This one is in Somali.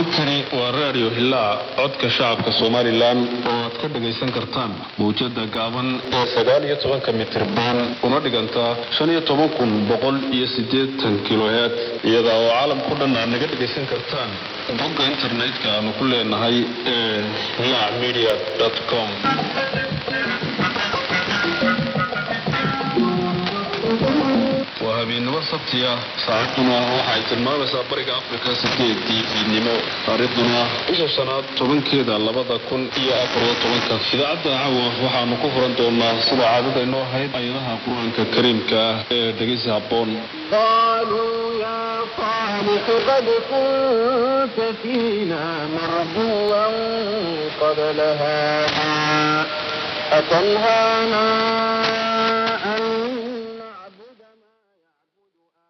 halkani waa raadiyo hilaac codka shacabka somalilan oo aad ka dhagaysan kartaan mawjada gaaban ee sagaal iyo tobanka mitirban una dhigantaa shan iyo toban kun boqol iyo sideetan kiloheed iyada oo caalamku dhan aad naga dhagaysan kartaan bogga internetka aanu ku leenahay ee hilaac media com waa habeennimo sabti ah saacaduna waxaay tilmaamaysaa bariga afrika sideedii fiidnimo taariikhduna bisha shanaad tobankeeda labada kun iyo afariyo tobanka idaacadda caawa waxaanu ku furan doonaa sida caadada inoo ahayd ayadaha qur-aanka kariimka ah ee dhegeysi habboon قالوا يا صالح قد كنت فينا مرجوا قبل هذا أتنهانا